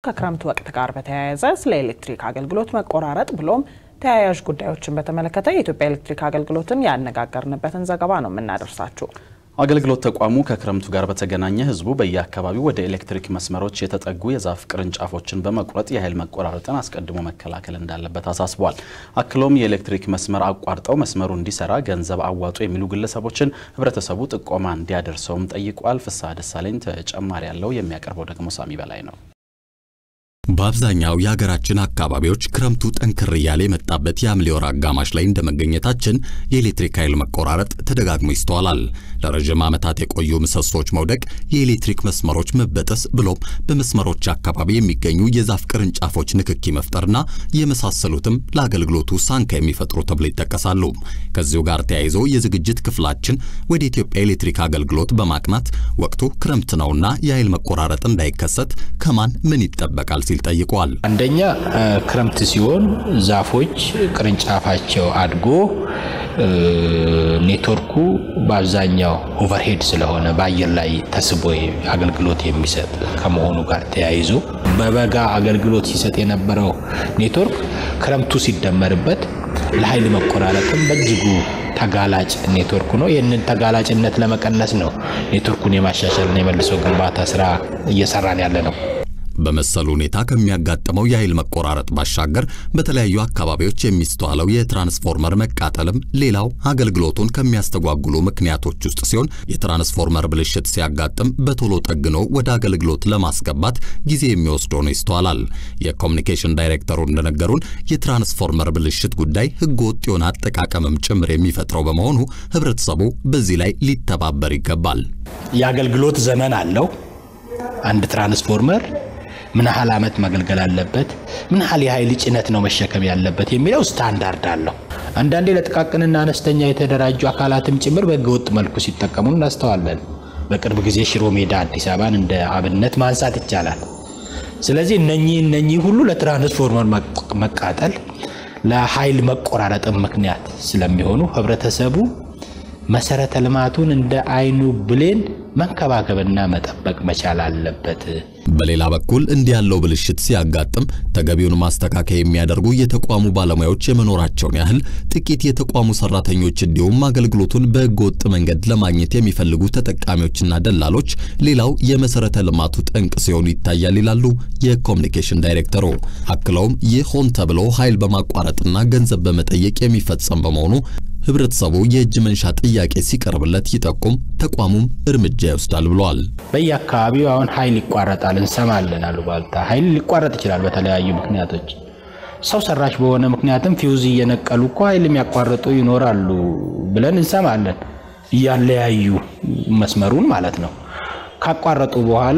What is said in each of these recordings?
ከክረምት ወቅት ጋር በተያያዘ ስለ ኤሌክትሪክ አገልግሎት መቆራረጥ ብሎም ተያያዥ ጉዳዮችን በተመለከተ የኢትዮጵያ ኤሌክትሪክ አገልግሎትን ያነጋገርንበትን ዘገባ ነው የምናደርሳችሁ። አገልግሎት ተቋሙ ከክረምቱ ጋር በተገናኘ ህዝቡ በየአካባቢው ወደ ኤሌክትሪክ መስመሮች የተጠጉ የዛፍ ቅርንጫፎችን በመቁረጥ የኃይል መቆራረጥን አስቀድሞ መከላከል እንዳለበት አሳስቧል። አክሎም የኤሌክትሪክ መስመር አቋርጠው መስመሩ እንዲሰራ ገንዘብ አዋጡ የሚሉ ግለሰቦችን ህብረተሰቡ ጥቆማ እንዲያደርሰውም ጠይቋል። ፍስሐ ደሳለኝ ተጨማሪ ያለው የሚያቀርበው ደግሞ ሳሚ በላይ ነው። በአብዛኛው የሀገራችን አካባቢዎች ክረምቱ ጠንክር እያለ የመጣበት የሐምሌ ወር አጋማሽ ላይ እንደመገኘታችን የኤሌክትሪክ ኃይል መቆራረጥ ተደጋግሞ ይስተዋላል። ለረዥም ዓመታት የቆዩ ምሰሶች መውደቅ፣ የኤሌክትሪክ መስመሮች መበጠስ ብሎም በመስመሮች አካባቢ የሚገኙ የዛፍ ቅርንጫፎች ንክኪ መፍጠርና የመሳሰሉትም ለአገልግሎቱ ሳንካ የሚፈጥሩ ተብሎ ይጠቀሳሉ። ከዚሁ ጋር ተያይዞ የዝግጅት ክፍላችን ወደ ኢትዮጵያ ኤሌክትሪክ አገልግሎት በማቅናት ወቅቱ ክረምት ነውና የኃይል መቆራረጥ እንዳይከሰት ከማን ምን ይጠበቃል ሲል ጠይቋል። አንደኛ ክረምት ሲሆን ዛፎች ቅርንጫፋቸው አድጎ ኔትወርኩ በአብዛኛው ኦቨርሄድ ስለሆነ በአየር ላይ ተስቦ አገልግሎት የሚሰጥ ከመሆኑ ጋር ተያይዞ በበጋ አገልግሎት ሲሰጥ የነበረው ኔትወርክ ክረምቱ ሲደመርበት ለኃይል መቆራረጥም በእጅጉ ተጋላጭ ኔትወርክ ነው። ይህንን ተጋላጭነት ለመቀነስ ነው ኔትወርኩን የማሻሻልና የመልሶ ግንባታ ስራ እየሰራን ያለ ነው። በመሰሉ ሁኔታ ከሚያጋጥመው የኃይል መቆራረጥ ባሻገር በተለያዩ አካባቢዎች የሚስተዋለው የትራንስፎርመር መቃጠልም ሌላው አገልግሎቱን ከሚያስተጓጉሉ ምክንያቶች ውስጥ ሲሆን የትራንስፎርመር ብልሽት ሲያጋጥም በቶሎ ጠግኖ ወደ አገልግሎት ለማስገባት ጊዜ የሚወስድ ሆኖ ይስተዋላል። የኮሚኒኬሽን ዳይሬክተሩ እንደነገሩን የትራንስፎርመር ብልሽት ጉዳይ ሕገወጥ የሆነ አጠቃቀምም ጭምር የሚፈጥረው በመሆኑ ሕብረተሰቡ በዚህ ላይ ሊተባበር ይገባል። የአገልግሎት ዘመን አለው አንድ ትራንስፎርመር ምን ያህል ዓመት መገልገል አለበት፣ ምን ያህል የኃይል ጭነት ነው መሸከም ያለበት የሚለው ስታንዳርድ አለው። አንዳንዴ ለጥቃቅንና አነስተኛ የተደራጁ አካላትም ጭምር በህገወጥ መልኩ ሲጠቀሙ እናስተዋለን። በቅርብ ጊዜ ሽሮ ሜዳ አዲስ አበባን እንደ አብነት ማንሳት ይቻላል። ስለዚህ እነኚህ እነኚህ ሁሉ ለትራንስፎርመር መቃጠል፣ ለኃይል መቆራረጥም ምክንያት ስለሚሆኑ ህብረተሰቡ መሰረተ ልማቱን እንደ አይኑ ብሌን መንከባከብና መጠበቅ መቻል አለበት። በሌላ በኩል እንዲህ ያለው ብልሽት ሲያጋጥም ተገቢውን ማስተካከያ የሚያደርጉ የተቋሙ ባለሙያዎች የመኖራቸውን ያህል ጥቂት የተቋሙ ሰራተኞች እንዲሁም አገልግሎቱን በህገወጥ መንገድ ለማግኘት የሚፈልጉ ተጠቃሚዎችና ደላሎች ሌላው የመሰረተ ልማቱ ጠንቅ ሲሆኑ ይታያል ይላሉ የኮሚኒኬሽን ዳይሬክተሩ። አክለውም ይህ ሆን ተብሎ ኃይል በማቋረጥና ገንዘብ በመጠየቅ የሚፈጸም በመሆኑ ህብረተሰቡ የእጅ መንሻ ጥያቄ ሲቀርብለት ይጠቁም፣ ተቋሙም እርምጃ ይወስዳል ብለዋል። በየአካባቢው አሁን ኃይል ይቋረጣል እንሰማለን። አሉባልታ ኃይል ሊቋረጥ ይችላል በተለያዩ ምክንያቶች። ሰው ሰራሽ በሆነ ምክንያትም ፊውዝ እየነቀሉ እኮ ኃይል የሚያቋርጡ ይኖራሉ ብለን እንሰማለን። እያለያዩ መስመሩን ማለት ነው። ካቋረጡ በኋላ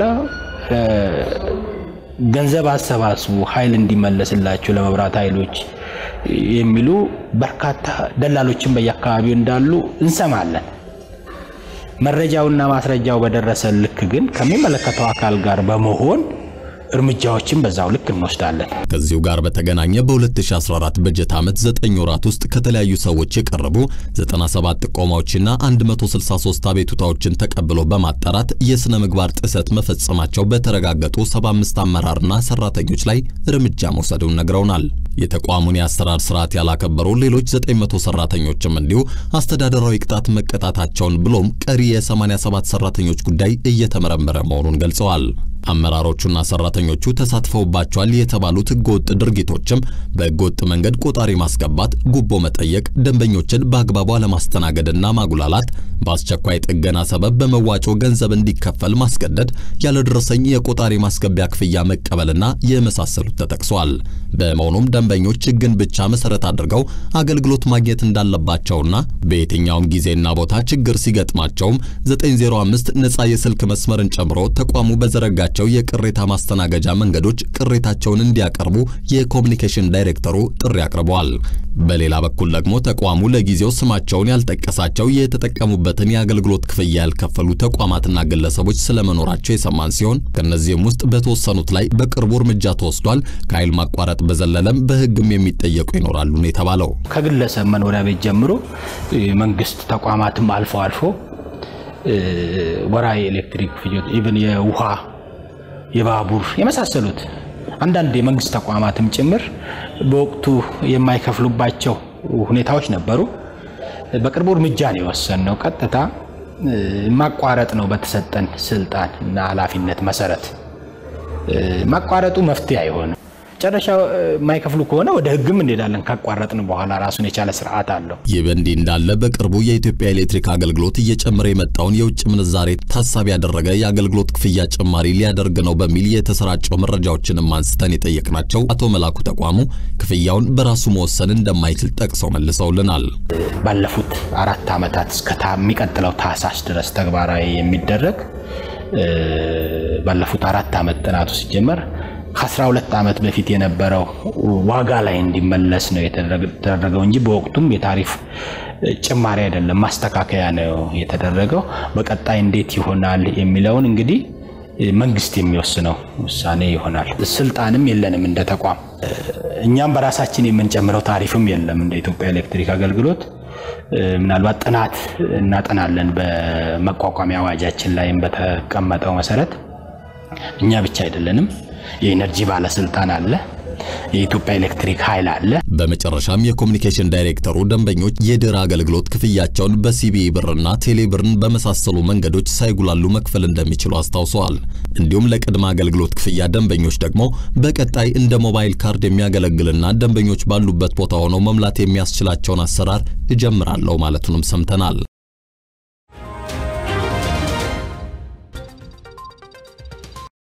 ገንዘብ አሰባስቡ ኃይል እንዲመለስላቸው ለመብራት ኃይሎች የሚሉ በርካታ ደላሎችን በየአካባቢው እንዳሉ እንሰማለን። መረጃውና ማስረጃው በደረሰ ልክ ግን ከሚመለከተው አካል ጋር በመሆን እርምጃዎችን በዛው ልክ እንወስዳለን። ከዚሁ ጋር በተገናኘ በ2014 በጀት ዓመት 9 ወራት ውስጥ ከተለያዩ ሰዎች የቀረቡ 97 ጥቆማዎችና 163 አቤቱታዎችን ተቀብሎ በማጣራት የሥነ ምግባር ጥሰት መፈጸማቸው በተረጋገጡ 75 አመራርና ሰራተኞች ላይ እርምጃ መውሰዱን ነግረውናል። የተቋሙን የአሰራር ስርዓት ያላከበሩ ሌሎች 900 ሰራተኞችም እንዲሁ አስተዳደራዊ ቅጣት መቀጣታቸውን ብሎም ቀሪ የ87 ሰራተኞች ጉዳይ እየተመረመረ መሆኑን ገልጸዋል። አመራሮቹና ሰራተኞቹ ተሳትፈውባቸዋል የተባሉት ህገወጥ ድርጊቶችም በህገወጥ መንገድ ቆጣሪ ማስገባት፣ ጉቦ መጠየቅ፣ ደንበኞችን በአግባቡ አለማስተናገድና ማጉላላት፣ በአስቸኳይ ጥገና ሰበብ በመዋጮ ገንዘብ እንዲከፈል ማስገደድ፣ ያለደረሰኝ የቆጣሪ ማስገቢያ ክፍያ መቀበልና የመሳሰሉት ተጠቅሷል። በመሆኑም ደንበኞች ህግን ብቻ መሰረት አድርገው አገልግሎት ማግኘት እንዳለባቸውና በየትኛውም ጊዜና ቦታ ችግር ሲገጥማቸውም 905 ነፃ የስልክ መስመርን ጨምሮ ተቋሙ በዘረጋቸው የቅሬታ ማስተናገጃ መንገዶች ቅሬታቸውን እንዲያቀርቡ የኮሚኒኬሽን ዳይሬክተሩ ጥሪ አቅርበዋል። በሌላ በኩል ደግሞ ተቋሙ ለጊዜው ስማቸውን ያልጠቀሳቸው የተጠቀሙበትን የአገልግሎት ክፍያ ያልከፈሉ ተቋማትና ግለሰቦች ስለመኖራቸው የሰማን ሲሆን ከነዚህም ውስጥ በተወሰኑት ላይ በቅርቡ እርምጃ ተወስዷል። ከኃይል ማቋረጥ በዘለለም በህግም የሚጠየቁ ይኖራሉ ነው የተባለው። ከግለሰብ መኖሪያ ቤት ጀምሮ መንግስት ተቋማትም አልፎ አልፎ ወራዊ ኤሌክትሪክ ፍጆታ ኢቭን የውሃ የባቡር የመሳሰሉት አንዳንድ የመንግስት ተቋማትም ጭምር በወቅቱ የማይከፍሉባቸው ሁኔታዎች ነበሩ። በቅርቡ እርምጃ ነው የወሰንነው። ቀጥታ ማቋረጥ ነው በተሰጠን ስልጣን እና ኃላፊነት መሰረት። ማቋረጡ መፍትሄ አይሆንም። መጨረሻ የማይከፍሉ ከሆነ ወደ ሕግም እንሄዳለን። ካቋረጥን በኋላ ራሱን የቻለ ስርዓት አለው። ይህ በእንዲህ እንዳለ በቅርቡ የኢትዮጵያ ኤሌክትሪክ አገልግሎት እየጨመረ የመጣውን የውጭ ምንዛሬ ታሳቢ ያደረገ የአገልግሎት ክፍያ ጭማሪ ሊያደርግ ነው በሚል የተሰራጨው መረጃዎችንም አንስተን የጠየቅናቸው አቶ መላኩ ተቋሙ ክፍያውን በራሱ መወሰን እንደማይችል ጠቅሰው መልሰውልናል። ባለፉት አራት ዓመታት እስከ የሚቀጥለው ታህሳስ ድረስ ተግባራዊ የሚደረግ ባለፉት አራት ዓመት ጥናቱ ሲጀመር ከ12 ዓመት በፊት የነበረው ዋጋ ላይ እንዲመለስ ነው የተደረገው እንጂ በወቅቱም የታሪፍ ጭማሪ አይደለም፣ ማስተካከያ ነው የተደረገው። በቀጣይ እንዴት ይሆናል የሚለውን እንግዲህ መንግስት የሚወስነው ውሳኔ ይሆናል። ስልጣንም የለንም እንደ ተቋም። እኛም በራሳችን የምንጨምረው ታሪፍም የለም እንደ ኢትዮጵያ ኤሌክትሪክ አገልግሎት። ምናልባት ጥናት እናጠናለን በመቋቋሚያ አዋጃችን ላይም በተቀመጠው መሰረት እኛ ብቻ አይደለንም። የኢነርጂ ባለስልጣን አለ፣ የኢትዮጵያ ኤሌክትሪክ ኃይል አለ። በመጨረሻም የኮሚኒኬሽን ዳይሬክተሩ ደንበኞች የድህረ አገልግሎት ክፍያቸውን በሲቢኢ ብርና ቴሌ ብርን በመሳሰሉ መንገዶች ሳይጉላሉ መክፈል እንደሚችሉ አስታውሰዋል። እንዲሁም ለቅድመ አገልግሎት ክፍያ ደንበኞች ደግሞ በቀጣይ እንደ ሞባይል ካርድ የሚያገለግልና ደንበኞች ባሉበት ቦታ ሆነው መምላት የሚያስችላቸውን አሰራር እጀምራለሁ ማለቱንም ሰምተናል።